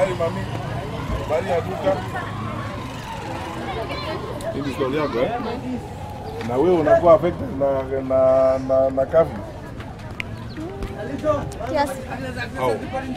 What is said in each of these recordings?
Habari mami. Habari ya duka. Hii ni swali yako eh? Na wewe unakuwa affected na na na, na kafi Kiasi au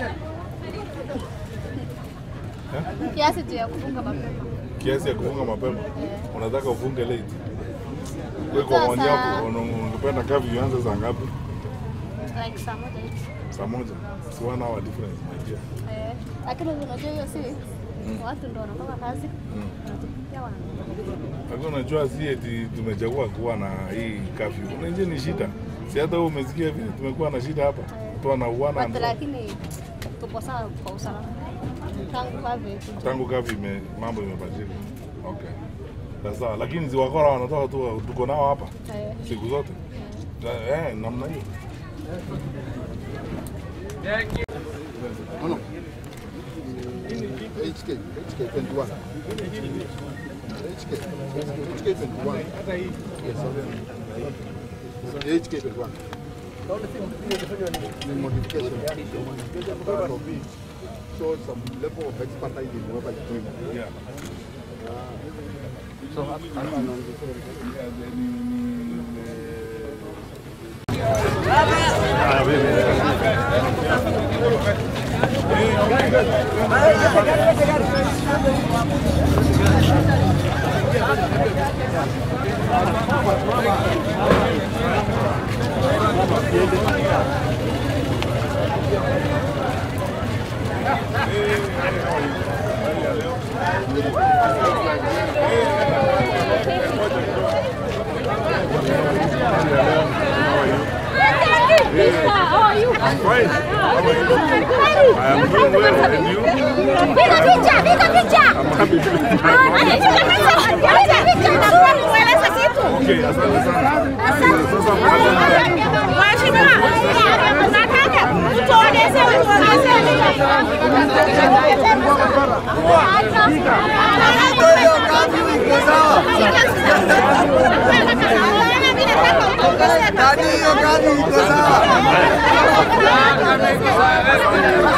kiasi tu ya kufunga mapema. kiasi ya kufunga mapema? Unataka ufunge late? Wewe kwa maoni yako Sasa- una- ungependa kafi ianze saa ngapi? Like saa moja hivi. Saa moja. Si one hour difference my dear. Eh, lakini unajua hiyo si watu ndo wanatoka kazi wanatupikia wanatoka. Lakini unajua si eti tumechagua kuwa na hii kafi. Unajua ni shida. Si hata wewe umesikia vile tumekuwa na shida hapa. Watu wanauana But lakini tupo sawa kwa usalama. Tangu kavi kuja. tangu kafi ime, mambo imebadilika. Okay. Sasa lakini ziwakora wanatoka tu tuko nao hapa Eh, siku zote. Eh, namna hiyo. No, no. HK, HK 21. HK, HK 21. Yes, HK 21. The modification. Part of it shows some level of expertise in whoever is doing it. Yeah. Fine. How are you? I am doing well. And you? Piga picha, piga picha. I'm happy to be Ah, piga picha. Piga picha na kwa kueleza kitu. Okay, asante sana. Sasa Mheshimiwa, nataka tuoneze Nani hiyo gari iko sawa?